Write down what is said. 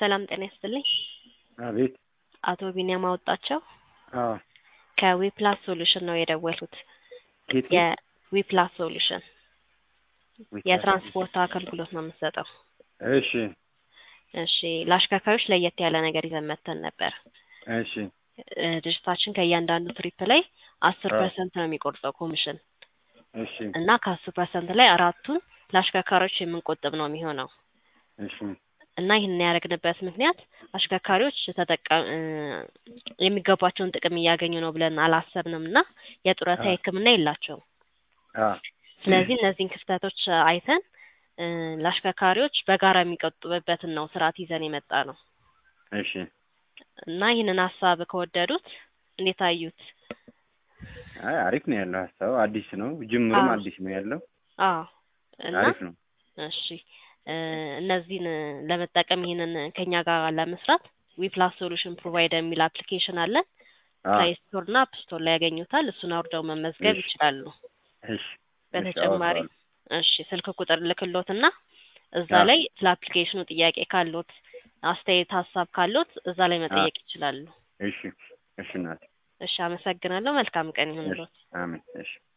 ሰላም ጤና ይስጥልኝ። አቤት። አቶ ቢኒያም አወጣቸው አዎ። ከዊፕላስ ሶሉሽን ነው የደወልኩት። ኬት የዊፕላስ ሶሉሽን የትራንስፖርት አገልግሎት ነው የምትሰጠው። እሺ እሺ ለአሽከርካሪዎች ለየት ያለ ነገር ይዘን መተን ነበር። እሺ እ ድርጅታችን ከእያንዳንዱ ትሪፕ ላይ አስር አዎ። ፐርሰንት ነው የሚቆርጠው ኮሚሽን እሺ እና ከአስር ፐርሰንት ላይ አራቱን ለአሽከርካሪዎች የምንቆጥብ ነው የሚሆነው እሺ እና ይህንን ያደረግንበት ምክንያት አሽከርካሪዎች ተጠቃ እ የሚገባቸውን ጥቅም እያገኙ ነው ብለን አላሰብንም እና የጡረታ አዎ። ሕክምና የላቸውም። አ ስለዚህ እነዚህን ክፍተቶች አይተን እ ለአሽከርካሪዎች በጋራ የሚቆጥቡበትን ነው ስርዓት ይዘን የመጣ ነው እሺ እና ይህንን ሀሳብ ከወደዱት እንዴት አዩት? አይ አሪፍ ነው ያለው ሀሳቡ አዲስ ነው ጅምሩም አዎ። አዲስ ነው ያለው አዎ እና አሪፍ ነው እሺ እ እነዚህን ለመጠቀም ይህንን ከኛ ጋር ለመስራት ዊፕላስ ሶሉሽን ፕሮቫይደር የሚል አፕሊኬሽን አለን። አ ፕሌይ ስቶር እና አፕ ስቶር ላይ ያገኙታል። እሱን አውርደው መመዝገብ እሺ ይችላሉ። እሺ በተጨማሪ አወጣዋለሁ። እሺ ስልክ ቁጥር ልክሎትና እዛ አዎ። ላይ ስለ አፕሊኬሽኑ ጥያቄ ካሎት አስተያየት፣ ሀሳብ ካሎት እዛ ላይ አ መጠየቅ ይችላሉ። እሺ እሺ እናቴ እሺ አመሰግናለሁ። መልካም ቀን እሺ ይሁንልዎት። አሜን እሺ